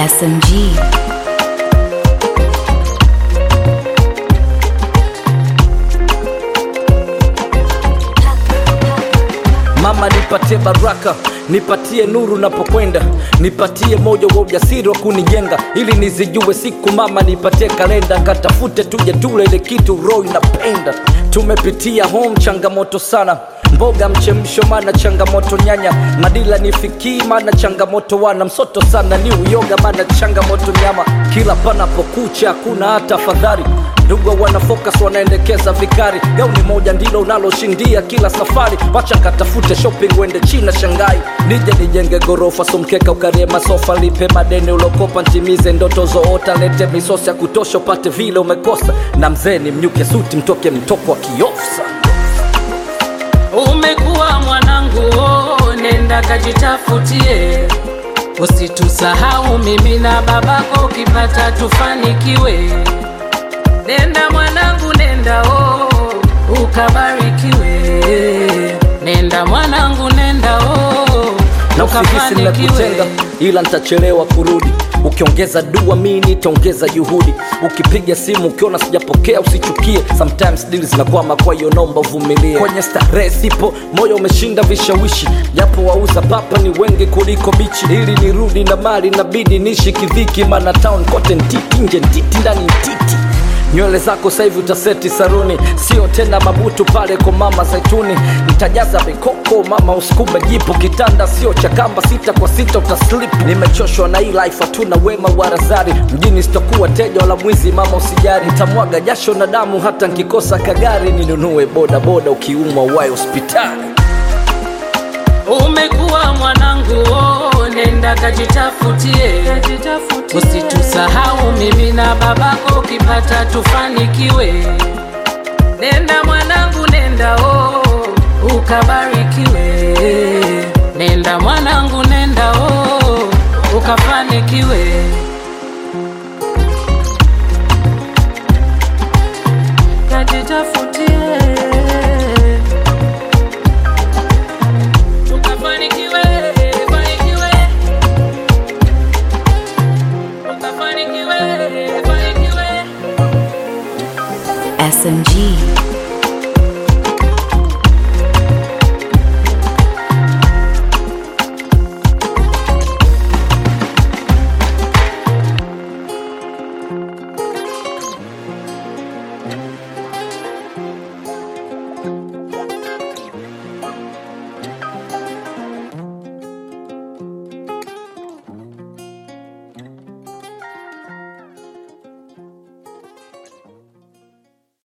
SMG. Mama nipatie baraka, nipatie nuru napokwenda, nipatie moyo wa ujasiri wa kunijenga, ili nizijue siku. Mama nipatie kalenda, katafute tuje tule ile kitu roho inapenda. Tumepitia home changamoto sana mboga mchemsho, mana changamoto nyanya, madila nifikii, mana changamoto wana msoto sana, ni uyoga, mana changamoto nyama, kila panapokucha hakuna hata fadhari ndugu wana focus wanaendekeza vikari gauni moja ndilo unaloshindia kila safari wacha katafute shopping wende china shangai nije nijenge gorofa somkeka ukarie masofa lipe madeni ulokopa ntimize ndoto zoota lete misosi ya kutosha upate vile umekosa na mzee ni mnyuke suti mtoke mtoko wa kiofsa Umekuwa mwanangu, oh, nenda kajitafutie, usitusahau mimi na babako, ukipata tufanikiwe. Nenda mwanangu, nenda oh, ukabarikiwe. Nenda mwanangu, nenda oh, na usihisi nimekutenga ukafanikiwe. ila nitachelewa kurudi ukiongeza dua mi nitaongeza juhudi ukipiga simu ukiona sijapokea usichukie sometimes dili zinakwama kwa hiyo naomba uvumilie kwenye starehe sipo moyo umeshinda vishawishi japo wauza papa ni wengi kuliko bichi ili nirudi na mali nabidi nishi kidhiki mana town kote ntiti nje ntiti ndani ntiti nywele zako sasa hivi utaseti saruni sio tena mabutu pale kwa mama zaituni nitajaza mikoko mama usikume jipu kitanda sio cha kamba sita kwa sita utaslip nimechoshwa na hii life hatuna wema wa razari mjini sitakuwa teja wala mwizi mama usijari nitamwaga jasho na damu hata nkikosa kagari ninunue boda boda ukiumwa uwaye hospitali Umekuwa mwanangu, oh, nenda kajitafutie, usitusahau mimi na babako, ukipata tufanikiwe. Nenda mwanangu, nenda oh, ukabarikiwe. Nenda mwanangu, nenda oh, ukafanikiwe. Kajitafutie ukafanikiwe, fanikiwe. Ukafanikiwe, fanikiwe. SMG.